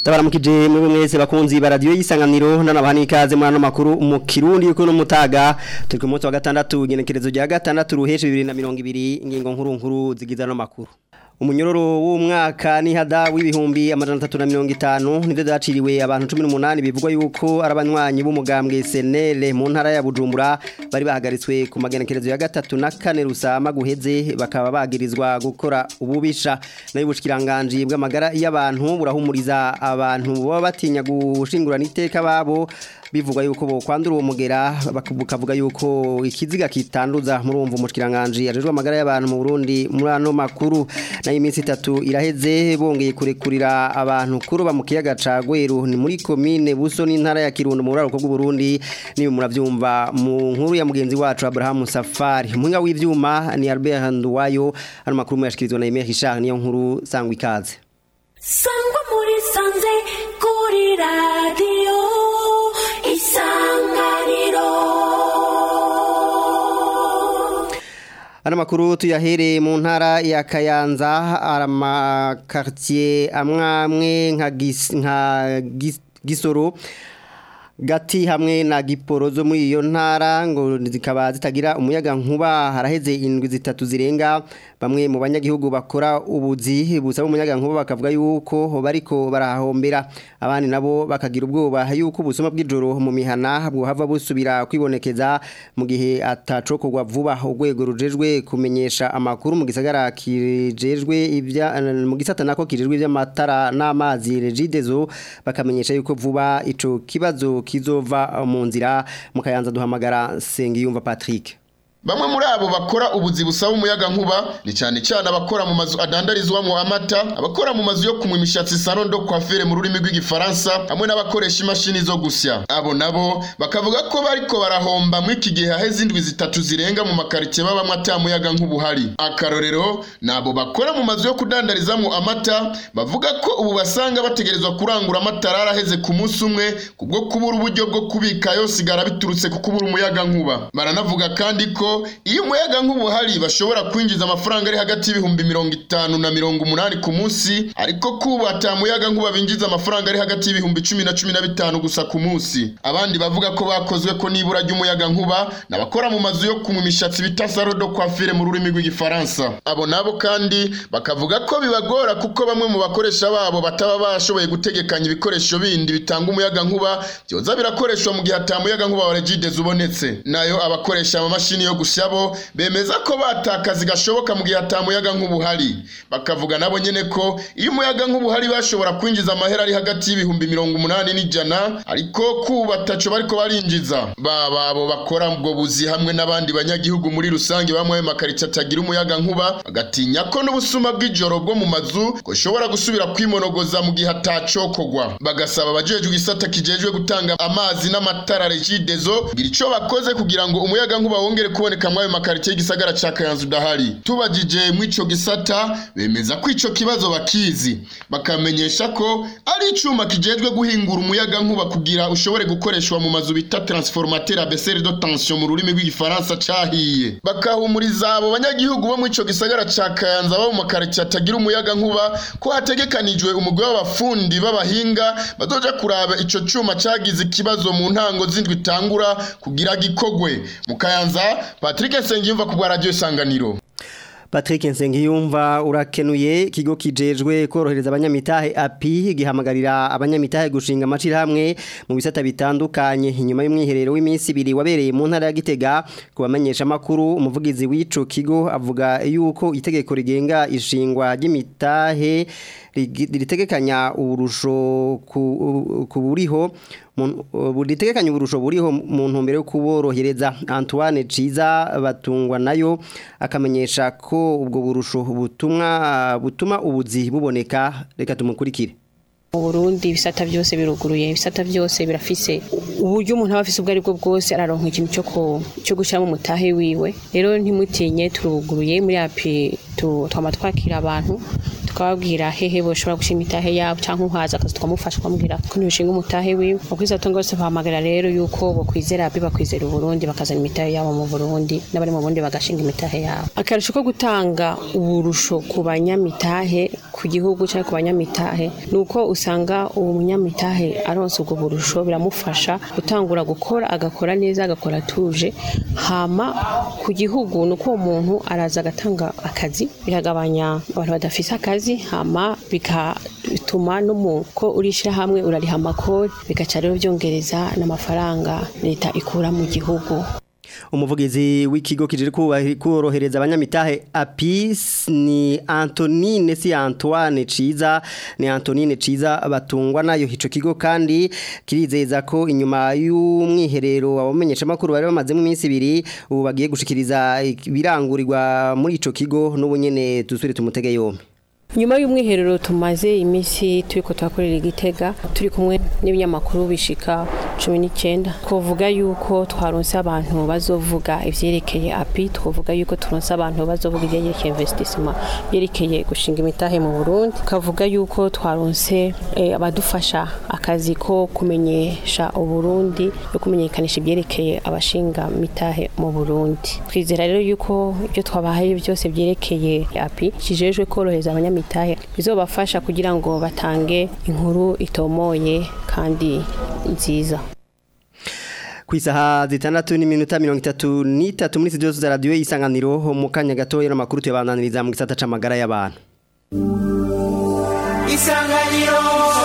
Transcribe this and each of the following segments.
Ndabaramukije muri mwese bakunzi ba radio yisanganiro ndanabaha ikaze muri ano makuru mu Kirundi yuko no mutaga turi ku munsi wa gatandatu igenekerezo rya gatandatu ruheshe 2020 ingingo nkuru nkuru zigiza no makuru Umunyororo w'umwaka ni hada w'ibihumbi amajana 350 nivyo daciriwe abantu 18 bivugwa yuko arabanywanyi b'umugambwe SNL mu ntara ya Bujumbura bari bahagaritswe ku magenekerezo ya gatatu na kane rusama guheze bakaba bagirizwa gukora ububisha nayo bushikiranganje bw'amagara y'abantu burahumuriza abantu baba batinya gushingurana iteka babo bivugwa yuko bo kwandura uwo mugera bakavuga yuko ikiziga kitanduza murumva umushikiranganje ajejwe amagara y'abantu mu Burundi muri ano makuru nayo iminsi itatu iraheze bongeye kurekurira abantu kuroba mu kiyaga ca Gweru ni muri commune Buso n'intara ya Kirundo mu ruraro rwo Burundi niyo muravyumva mu nkuru ya mugenzi wacu Abraham Safari umuhinga w'ivyuma ni Albert Nduwayo ano makuru yashikirizwa na Emile Richard niyo nkuru sangwa ikaze sangwa muri sanze kuri radio isanganiro Ano makuru tuyahere mu ntara ya Kayanza arama quartier amwamwe nka gis, nka gis, gisoro gati hamwe na giporozo muri iyo ntara ngo zikaba zitagira umuyaga nkuba haraheze indwi zitatu zirenga bamwe mu banyagihugu bakora ubuzi busaba umuyaga nkuba bakavuga yuko bariko barahombera abandi nabo bakagira ubwoba yuko ubusoma bw'ijoro mu mihana bwohava busubira kwibonekeza mu gihe atacokorwa vuba urwego rujejwe kumenyesha amakuru mu gisagara kijejwe ibya mu gisata nako kijejwe iby'amatara n'amazi regidezo bakamenyesha yuko vuba ico kibazo kizova mu nzira mukayanza duhamagara Sengiyumva Patrick Bamwe muri abo bakora ubuzi busaba umuyaga nkuba ni cyane cyane abakora mu mazu adandarizwamo amata, abakora mu mazu yo kumwa imishatsi salon de coiffure mu rurimi rw'igifaransa, hamwe n'abakoresha imashini zo gusya. Abo nabo bakavuga ko bariko barahomba mu iki gihe haheze indwi zitatu zirenga mu makaritsiye babamwe ata muyaga nk'ubuhari. Akarorero nabo bakora mu mazu yo kudandarizamo amata bavuga ko ubu basanga bategerezwa kurangura amata araheze ku munsi umwe kubwo kubura uburyo bwo kubika yosigara biturutse ku kubura umuyaga nkuba. Baranavuga kandi ko iyo umuyaga nk'ubuhari bashobora kwinjiza amafaranga ari hagati y'ibihumbi mirongo itanu na mirongo umunani ku munsi ariko kuba ata muyaga nkuba binjiza amafaranga ari hagati y'ibihumbi cumi na cumi na bitanu gusa ku munsi abandi bavuga ko bakozwe ko nibura ry'umuyaga nkuba n'abakora mu mazu yo kumwa imishatsi bita salo do coiffure mu rurimi rw'igifaransa abo nabo kandi bakavuga ko bibagora kuko bamwe mu bakoresha babo bataba bashoboye gutegekanya ibikoresho bindi bitanga umuyaga nkuba byoza birakoreshwa mu gihe ata muyaga nkuba wa regidez ubonetse nayo abakoresha amamashini yo gusa bo bemeza ko batakazi gashoboka mu gihe atamuyaga nk'ubuhari bakavuga nabo nyene ko iyo umuyaga nk'ubuhari bashobora kwinjiza amahera ari hagati y'ibihumbi mirongo umunani n'ijana ariko kuba taco bariko barinjiza baba abo bakora ubwo buzi hamwe n'abandi banyagihugu muri rusange bamwe makaritsiye atagira umuyaga nkuba bagatinya ko n'ubusuma bw'ijoro bwo mu mazu bushobora gusubira kwimonogoza mu gihe atacokogwa bagasaba abajejwe igisata kijejwe gutanga amazi n'amatara regidezo kugira ico bakoze kugira ngo umuyaga nkuba wongere kuboneka mwayo makaritsiye y'igisagara ca Kayanza udahari tubajije mw'ico gisata bemeza ko ico kibazo bakizi bakamenyesha ko ari icuma kijejwe guhingura umuyaga nkuba kugira ushobore gukoreshwa mu mazu bita transformateur à baisser de tension mu rurimi rw'igifaransa cahiye bakahumuriza abo banyagihugu bo mw'ico gisagara ca Kayanza bo mu makaritsiye atagira umuyaga nkuba ko hategekanijwe umugwi w'abafundi b'abahinga bazoja kuraba ico cuma cagize ikibazo mu ntango z'indwi itangura kugira gikogwe mu Kayanza Patrick Nsengiyumva ku bwa radio Isanganiro Patrick Nsengiyumva urakenuye kigo kijejwe korohereza abanyamitahe api gihamagarira abanyamitahe gushinga amacira hamwe mu bisata bitandukanye inyuma y'umwiherero w'iminsi ibiri wabereye mu ntara ya Gitega kubamenyesha makuru umuvugizi w'ico kigo avuga yuko itegeko rigenga ishingwa ry'imitahe ritegekanya uburusho ku buriho ritegekanya uburusho buriho mu ntumbero yo kuborohereza Antoine Ciza batungwa nayo akamenyesha ko ubwo burusho butumwa butuma ubuzi buboneka reka tumukurikire mu Burundi ibisata byose biruguruye ibisata byose birafise uburyo umuntu aba afise ubwo ari bwo bwose araronka ikintu cyo cyo gushyiramo umutahe wiwe rero ntimutinye turuguruye muri api tu- twama twakira abantu tukababwira hehe boshobora gushinga imitahe yabo cyangwa uhaza akazi tukamufasha tukamubwira ko ntibishinga umutahe wiwe bakwiza tungo bose bahamagara rero yuko bokwizera abi bakwizera uburundi bakazana imitahe yabo mu burundi n'abari mu burundi bagashinga imitahe yabo akarusho ko gutanga uburusho ku banyamitahe ku gihugu cyangwa ku banyamitahe ni uko usanga uwo munyamitahe aronse ubwo burusho biramufasha gutangura gukora agakora neza agakora atuje hama ku gihugu ni uko uwo muntu araza agatanga akazi biragabanya abantu badafise akazi hama bigatuma no mu ko urishyira hamwe urariha amakori bigaca rero byongereza n'amafaranga leta ikura mu gihugu umuvugizi w'ikigo kijiri kubahi- korohereza abanyamitahe apis ni Antonine si Antoine Ciza ni Antonine Ciza batungwa nayo ico kigo kandi kirizeza ko inyuma y'umwiherero abamenyesha makuru bari bamaze mu minsi ibiri ubu bagiye gushikiriza ibirangurirwa muri ico kigo n'ubunyene dusubire tumutege yombi nyuma y'umwiherero tumaze iminsi turi ko turakorera igitega turi kumwe n'ibinyamakuru bishika cumi n'icyenda twavuga yuko twaronse abantu bazovuga ivyerekeye api twavuga yuko turonse abantu bazovuga ivyerekeye investissement byerekeye gushinga imitahe mu Burundi tukavuga yuko twaronse eh, abadufasha akazi ko kumenyesha uburundi no kumenyekanisha ibyerekeye abashinga mitahe mu Burundi twizera rero yuko ibyo twabahaye byose byerekeye api kijejwe korohereza abanyamitahe bizobafasha kugira ngo batange inkuru itomoye kandi nziza ku isaha zitandatu n'iminota mirongo itatu n'itatu muri studio za radiyo y'isanganiro mu kanya gatoya n'amakuru tuyabandaniriza mu gisata c'amagara y'abantu isanganiro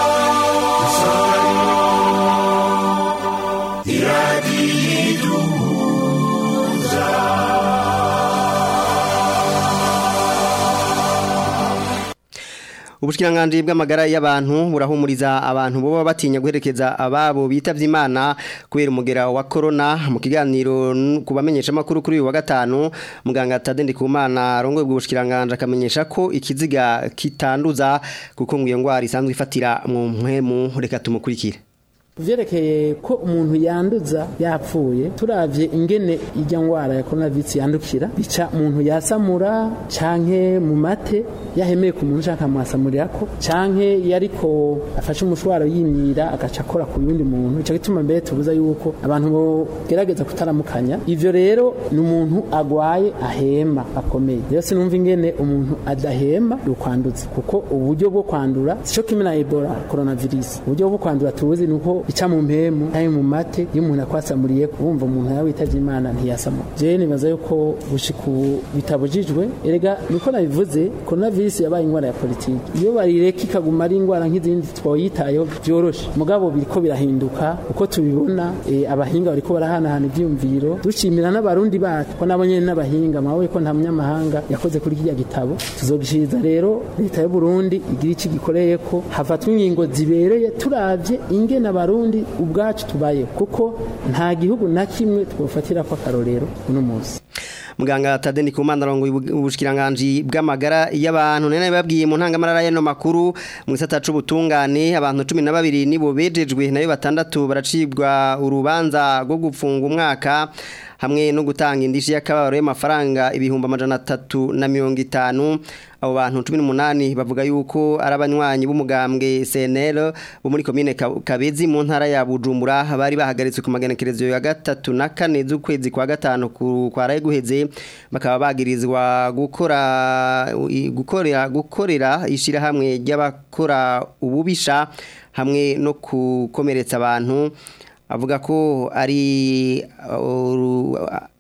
Ubushikiranganje bw'amagara y'abantu burahumuriza abantu boba batinya guherekeza ababo bitavye Imana kubera umugera wa corona mu kiganiro n- kubamenyesha makuru kuri uyu wa gatanu muganga Tadende Kumana rongoye bw'ubushikiranganje akamenyesha ko ikiziga kitanduza kuko ngo iyo ngwara isanzwe ifatira mu mpwemu reka tumukurikire vyerekeye ko umuntu yanduza yapfuye turavye ingene irya ngwara ya coronavirus yandukira bica umuntu yasamura canke mu mate yahemeye ku muntu canke amwasamurirako canke yariko afashe umushwaro yimyira agaca akora ku yundi muntu ico gituma mbere tubuza yuko abantu bogerageza kutaramukanya ivyo rero ni umuntu agwaye ahema akomeye rero sinumva ingene umuntu adahema yokwanduza kuko uburyo bwo kwandura sico kimwe na ebola coronavirus uburyo bwo kwandura tuzi ni uko ica mu mpemu canke mu mate iyo umuntu akwasamuriye wumva umuntu yawe witavye imana ntiyasamura jewe nibaza yuko gushika ubu bitabujijwe erega niko nabivuze coronavirus yabaye ingwara ya politiki iyo barireka ikaguma ari ingwara nk'izindi twoyitayeho vyoroshe mugabo biriko birahinduka uko tubibona eh, abahinga bariko barahanahana ivyumviro dushimira n'abarundi bacu ko nabo nyene n'abahinga mawe ko nta munyamahanga yakoze kuri kirya gitabo tuzogishiriza rero leta y'u Burundi igira iki gikoreye ko hafatwa ingingo zibereye turavye ingene abarundi ubwacu tubaye kuko nta gihugu na kimwe twofatira ko akarorero uno munsi Muganga Tadeni Kumana rongoye ubushikiranganje bw'amagara y'abantu nene babwiye mu ntangamarara y'ano makuru mu gisata c'ubutungane abantu 12 nibo bejejwe nayo batandatu baracibwa urubanza rwo gupfunga umwaka hamwe no gutanga indishi y'akabaro y'amafaranga ibihumbi amajana atatu na mirongo itanu abo bantu 18 bavuga yuko ari abanywanyi b'umugambwe CNL bo muri commune Ka- Kabezi mu ntara ya Bujumbura bari bahagaritswe ku magenekerezo ya gatatu na kane z'ukwezi kwa gatanu ku kwaraye guheze bakaba bagirizwa gukora i- gukorera gukorera ishira hamwe ry'abakora ububisha hamwe no kukomeretsa abantu avuga ko ari uh, uru-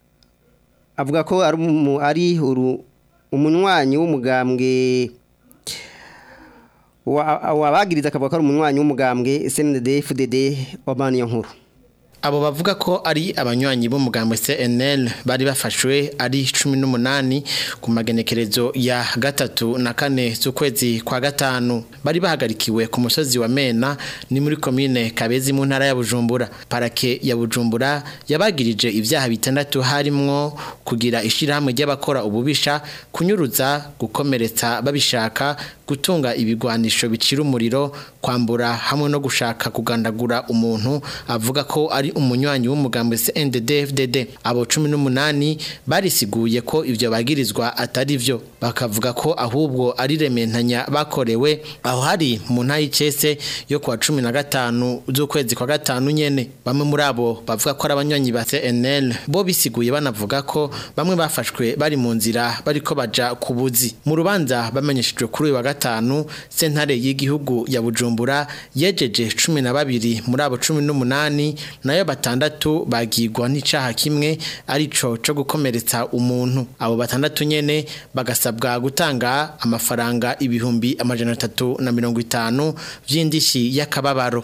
avuga ko ari umu- ari uru- umunywanyi w'umugambwe wa- wabagiriza akavuga ko ari umunywanyi w'umugambwe CNDD FDD wa niyo nkuru Abo bavuga ko ari abanywanyi b'umugambwe CNL bari bafashwe ari 18 ku magenekerezo ya gatatu na kane z'ukwezi kwa gatanu bari bahagarikiwe ku musozi wa Mena ni muri commune Kabezi mu ntara ya Bujumbura parake ya Bujumbura yabagirije ibyaha bitandatu harimwo kugira ishirahamwe ry'abakora ububisha kunyuruza gukomeretsa babishaka gutunga ibigwanisho bicira umuriro kwambura hamwe no gushaka kugandagura umuntu avuga ko ari ari umunywanyi w'umugambi CNDD-FDD abo 18 barisiguye ko ivyo bagirizwa atari vyo bakavuga ko ahubwo ari rementanya bakorewe aho hari mu ntayi cese yo kwa 15 z'ukwezi kwa gatanu nyene bamwe muri abo bavuga ko ari abanywanyi ba CNL bo bisiguye banavuga ko bamwe bafashwe bari mu nzira bariko baja ku buzi mu rubanza bamenyeshejwe kuri uyu wa gatanu sentare y'igihugu ya Bujumbura yejeje 12 muri abo 18 nayo batandatu bagirwa n'icaha kimwe arico co gukomeretsa umuntu abo batandatu nyene bagasabwa gutanga amafaranga ibihumbi amajana atatu na mirongo itanu vy'indishi y'akababaro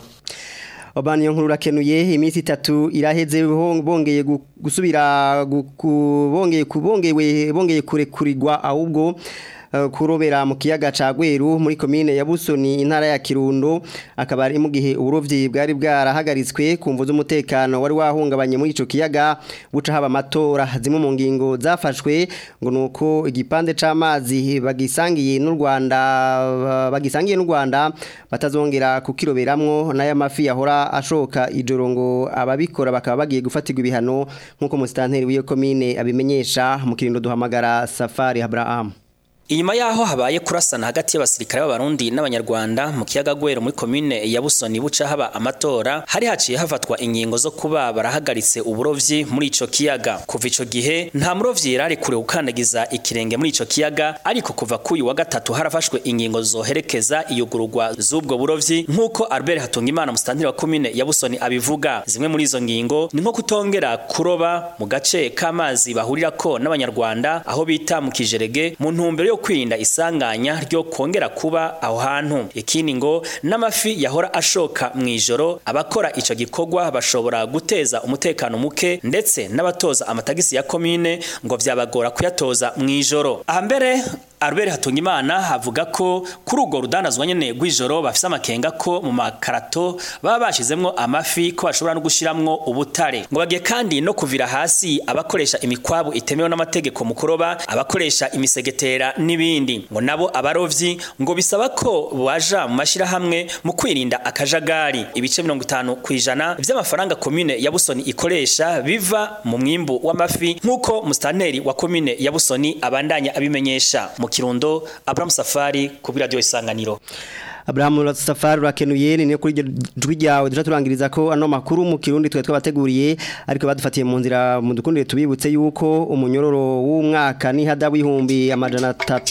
Obani yo nkuru rakenuye iminsi itatu iraheze bong- bongeye gu- gusubira gu- ku- bongeye kubongewe bongeye kurekurirwa ahubwo eh, kurobera mu kiyaga ca Gweru muri komine ya Busoni intara ya Kirundo akaba ari mu gihe uburovyi bwari bwarahagaritswe kumvo z'umutekano wari wahungabanye muri ico kiyaga buca haba amatora zimwe mu ngingo zafashwe ngo nuko igipande c'amazi bagisangiye n'u Rwanda ba- bagisangiye n'u Rwanda batazongera kukiroberamwo n'aya mafi yahora ashoka ijoro ngo ababikora bakaba bagiye gufatirwa ibihano nk'uko musitanteri w'iyo komine abimenyesha mu kirundo duhamagara Safari Abraham Inyuma yaho habaye kurasana hagati y'abasirikare b'abarundi n'abanyarwanda mu kiyaga Gwero muri commune ya Busoni buca haba amatora hari haciye hafatwa ingingo zo kuba barahagaritse uburovyi muri ico kiyaga kuva ico gihe nta murovyi yarari kure gukandagiza ikirenge muri ico kiyaga ariko kuva kuyu wa gatatu harafashwe ingingo zoherekeza iyugururwa z'ubwo burovyi nk'uko Albert Hatungimana musitanteri wa commune ya Busoni abivuga zimwe muri izo ngingo ni nko kutongera kuroba mu gace k'amazi bahurirako n'abanyarwanda aho bita mu kijerege mu ntumbero yo kwirinda isanganya ryo kongera kuba aho hantu ikindi ngo n'amafi yahora ashoka mu ijoro abakora ico gikorwa bashobora guteza umutekano muke ndetse n'abatoza amatagisi ya komine ngo vyabagora kuyatoza mu ijoro aha mbere Albert Hatungimana havuga ko kuri urwo rudanazwa nyene rw'ijoro bafise amakenga ko mu makarato baba bashizemwo amafi ko bashobora no gushiramwo ubutare ngo bagiye kandi no kuvira hasi abakoresha imikwabu itemewe n'amategeko mu kuroba abakoresha imisegetera n'ibindi ngo nabo abarovyi ngo bisaba ko baja mu mashirahamwe mu kwirinda akajagari ibice 50 kwijana vy'amafaranga komine ya Busoni ikoresha biva mu mwimbu w'amafi nk'uko mustanteri wa komine ya Busoni abandanya abimenyesha mu kirundo Abraham Safari ku radio isanganiro Abraham Safari urakenuye ni kuri jwi ryawe duca turangiriza ko ano makuru mu kirundi twe twabateguriye ariko badufatiye mu nzira mu dukundire tubibutse yuko umunyororo w'umwaka ni hada w'ihumbi amajana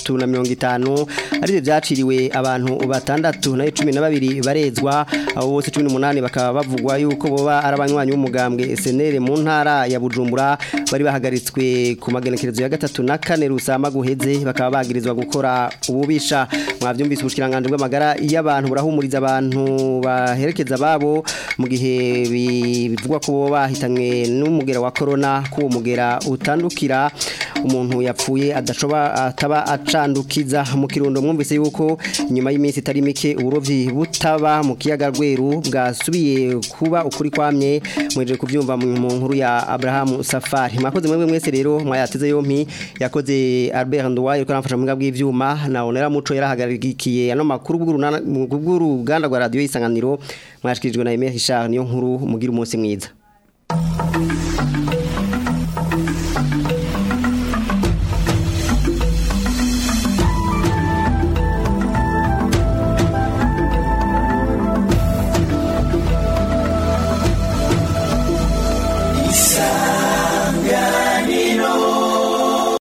350 ari byaciriwe abantu batandatu na 12 barezwa abo bose 18 bakaba bavugwa yuko boba ari abanywanyi b'umugambwe SNL mu ntara ya Bujumbura bari bahagaritswe ku magenekerezo ya gatatu na kane rusama guheze bakaba bagirizwa gukora ububisha mwavyumvise ubushikiranganje bw'amagara y'abantu burahumuriza abantu baherekeza babo mu gihe bivugwa ko bahitanywe n'umugera wa corona ko uwo mugera utandukira umuntu yapfuye adashoba ataba acandukiza mu kirundo mwumvise yuko nyuma y'iminsi itari mike uburovyi butaba mu kiyaga rweru bwasubiye kuba ukuri kwamye mweje kubyumva mu nkuru ya Abraham Safari mwakoze mwebwe mwese rero mwayateze yompi yakoze Albert Ndwaye ko aramfasha mu bw'ivyuma na onera muco yarahagarikiye ano makuru bw'uruganda rwa radio isanganiro mwashikirijwe na Emery Richard niyo nkuru mugira umunsi mwiza